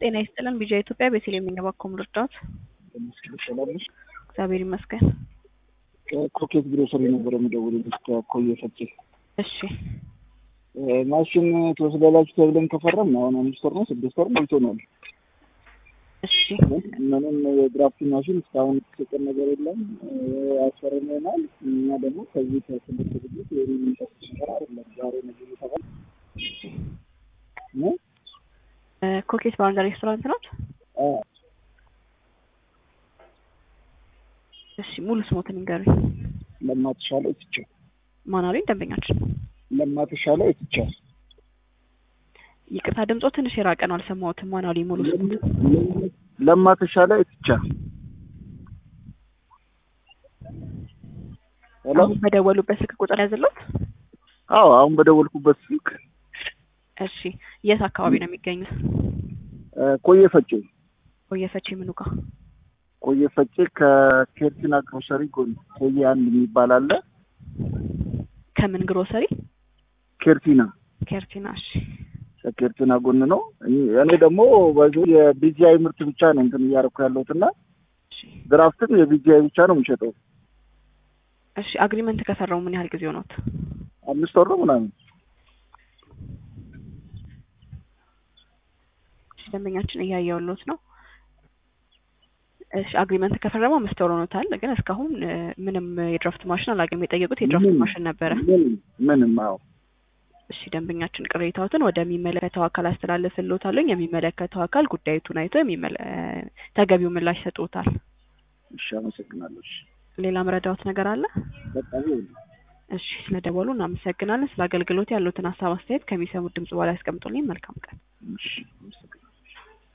ጤና ይስጥልን ቢጃ ኢትዮጵያ ቤተልሔም የሚንገባኮም ልርዳዎት? እግዚአብሔር ይመስገን። ከኮኬት ግሮሰሪ ነበር የምደውልልሽ ከኮየ ፈጬ። እሺ ማሽን ትወስዳላችሁ ተብለን ከፈረም አሁን አምስት ወር ነው ስድስት ወር ሞልቶናል። እሺ ምንም የድራፍት ማሽን እስካሁን የተሰጠን ነገር የለም። አስፈርመናል። እኛ ደግሞ ከዚህ ከትምህርት ዝግጅት የሚጠቅ ነገር አይደለም። ዛሬ ነገ እየተባለ ነው። ኮኬት ባርና ሬስቶራንት ነው። እሺ ሙሉ ስሞትን ንገሩኝ። ለማትሻለ እትቻ ማን አሉኝ? ደንበኛችን ለማትሻለ እትቻ ይቅርታ ድምጾ ትንሽ የራቀ ነው፣ አልሰማሁትም። ማን አሉኝ? ሙሉ ስሞት ለማትሻለ እትቻ ሄሎ። አሁን በደወሉበት ስልክ ቁጥር ያዘለት? አዎ አሁን በደወልኩበት ስልክ። እሺ የት አካባቢ ነው የሚገኙት? ኮየ ፈጬ ቆየፈች ምኑ ጋር? ኮየ ፈጬ ከኬርቲና ግሮሰሪ ጎን ኮየ አንድ የሚባል አለ። ከምን ግሮሰሪ? ኬርቲና ኬርቲና። እሺ ከኬርቲና ጎን ነው። እኔ ደግሞ በዚህ የቢጂአይ ምርት ብቻ ነው እንትን እያደረኩ ያለሁት እና እሺ ድራፍትም የቢጂአይ ብቻ ነው የምሸጠው። እሺ አግሪመንት ከሰራው ምን ያህል ጊዜ ሆኖት? አምስት ወር ነው ምናምን። እሺ ደንበኛችን እያየሁልዎት ነው። እሺ አግሪመንት ከፈረሙ አምስት ወር ሆኖታል፣ ግን እስካሁን እ፣ ምንም የድራፍት ማሽን አላገኙም። የጠየቁት የድራፍት ምንም። ማሽን ነበረ። ምንም ምንም። አዎ እሺ ደንበኛችን ቅሬታዎትን ወደሚመለከተው አካል አስተላልፍልዎታለሁ። የሚመለከተው አካል ጉዳዩቱን አይቶ የሚመለ ተገቢው ምላሽ ይሰጥዎታል። እሺ፣ አመሰግናለሁ። እሺ፣ ሌላ መረዳዎት ነገር አለ? በጣም ይሁን። እሺ ስለደወሉ እናመሰግናለን። ስለ አገልግሎት ያሉትን ሀሳብ አስተያየት ከሚሰሙት ድምጽ በኋላ ያስቀምጡልኝ። መልካም ቀን። እሺ